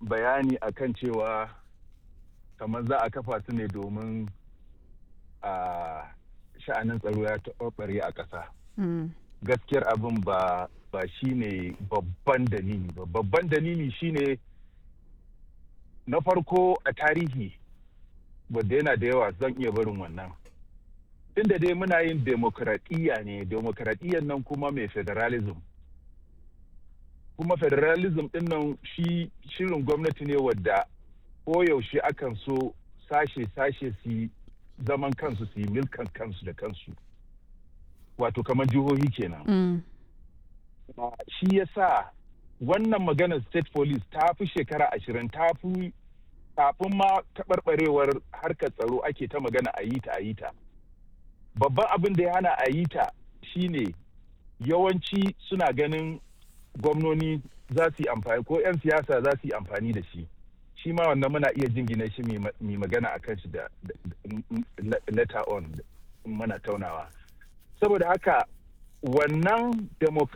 bayani akan cewa kamar za a kafa su ne domin a sha'anin tsaro ya taɓarɓare a ƙasa. Gaskiyar abin ba ba shi ne babban dalili ba. Babban dalili shi ne na farko a tarihi wadda yana da yawa zan iya barin wannan. Inda dai muna yin demokradiyya ne, demokradiyyar nan kuma mai federalism. Kuma federalism ɗin nan shi shirin gwamnati ne wadda koyaushe akan so sashe-sashe su zaman kansu su yi milkan kansu da kansu. Wato kamar jihohi kenan. Mm. Shi ya sa wannan maganar state police ta fi shekara ashirin ta fi kafin ma taɓarɓarewar harkar tsaro ake ta magana a yi ta a yi ta. Babban abin da ya hana a yi ta shine yawanci suna ganin gwamnoni za su yi amfani ko 'yan siyasa za su yi amfani da shi. Shi ma wannan muna iya jingina shi mai magana a kan shi da letter on muna taunawa. Saboda haka wannan